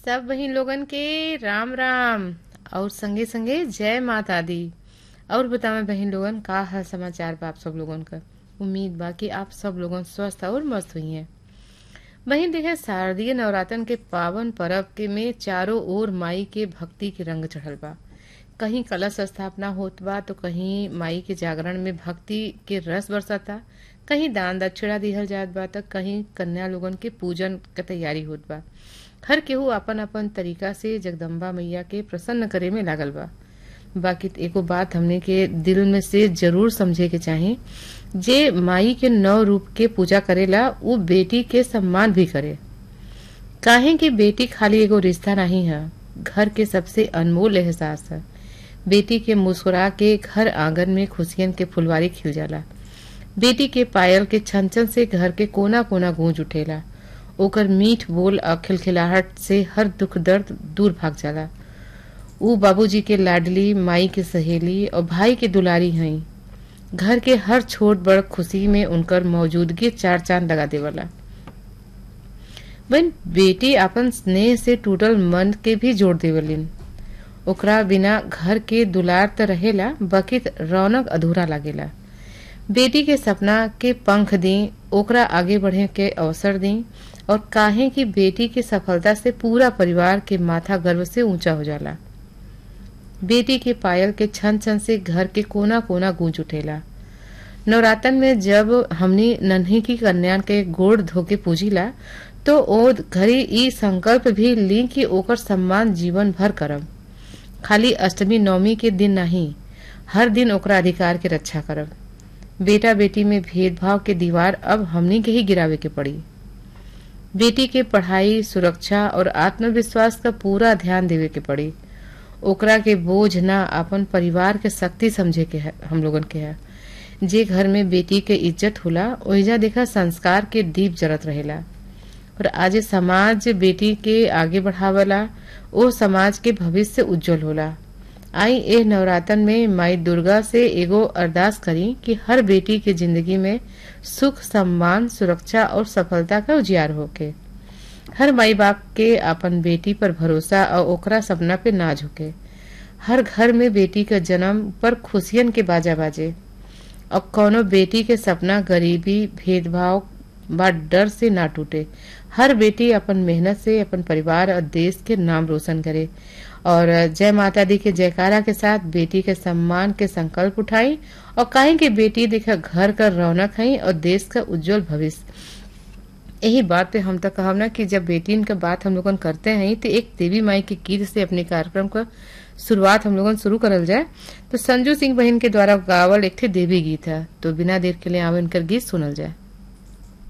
सब बहिन लोगन के राम राम और संगे संगे जय माता दी और बतावे बहिन लोगन का हाल समाचार बा आप सब लोगन का उम्मीद बा कि आप सब लोगन स्वस्थ और मस्त हुई हैं बहिन देखे शारदीय नवरात्रन के पावन पर्व के में चारों ओर माई के भक्ति के रंग चढ़ल बा कहीं कलश स्थापना होत बा तो कहीं माई के जागरण में भक्ति के रस बरसता कहीं दान दक्षिणा दिहल जात बा त कहीं कन्या लोगन के पूजन के तैयारी होत बा हर केहू अपन अपन तरीका से जगदम्बा मैया के प्रसन्न करे में लागल बा बाकी त एगो बात हमने के दिल में से जरूर समझे के चाही जे माई के नौ रूप के पूजा करेला वो बेटी के सम्मान भी करे काहे कि बेटी खाली एगो रिश्ता नहीं है घर के सबसे अनमोल एहसास है बेटी के मुस्कुरा के घर आंगन में खुशियन के फुलवारी खिल जाला बेटी के पायल के छन छन से घर के कोना कोना गूंज उठेला ओकर मीठ बोल और खिलखिलाहट से हर दुख दर्द दूर भाग जाला ऊ बाबूजी के लाडली माई के सहेली और भाई के दुलारी हई घर के हर छोट बड़ खुशी में उनकर मौजूदगी चार चांद लगा देवला बहन बेटी अपन स्नेह से टूटल मन के भी जोड़ देवलिन ओकरा बिना घर के दुलार त रहेला बकित रौनक अधूरा लागेला बेटी के सपना के पंख दी ओकरा आगे बढ़े के अवसर दी और काहे कि बेटी के सफलता से पूरा परिवार के माथा गर्व से ऊंचा हो जाला बेटी के पायल के छन छन से घर के कोना कोना गूंज उठेला नवरातन में जब हमनी नन्ही की कन्या के गोड़ धोके पूजिला तो ओ घरी ई संकल्प भी ली कि ओकर सम्मान जीवन भर करब खाली अष्टमी नवमी के दिन नहीं हर दिन ओकरा अधिकार के रक्षा करब बेटा बेटी में भेदभाव के दीवार अब हमनी के ही गिरावे के पड़ी बेटी के पढ़ाई सुरक्षा और आत्मविश्वास का पूरा ध्यान देवे के पड़ी ओकरा के बोझ ना अपन परिवार के शक्ति समझे के है हम लोगन के है जे घर में बेटी के इज्जत होला ओहिजा देखा संस्कार के दीप जरत रहेला और आज समाज बेटी के आगे बढ़ावला ओ समाज के भविष्य उज्जवल होला आई ए नवरातन में माई दुर्गा से एगो अरदास करी कि हर बेटी के जिंदगी में सुख सम्मान सुरक्षा और सफलता का उजियार होके हर माई बाप के अपन बेटी पर भरोसा और ओकरा सपना पे नाज होके हर घर में बेटी का जन्म पर खुशियन के बाजा बाजे और कोनो बेटी के सपना गरीबी भेदभाव बा डर से ना टूटे हर बेटी अपन मेहनत से अपन परिवार और देश के नाम रोशन करे और जय माता दी के जयकारा के साथ बेटी के सम्मान के संकल्प उठाई और कहें कि बेटी देखा घर का रौनक है और देश का उज्जवल भविष्य यही बात पे हम तो कहब ना कि जब बेटी का बात हम लोगन करते हैं तो एक देवी माई के गीत से अपने कार्यक्रम का शुरुआत हम लोगन शुरू करल जाए तो संजू सिंह बहन के द्वारा गावल एक थे देवी गीत है तो बिना देर के लिए आवे इनकर गीत सुनल जाए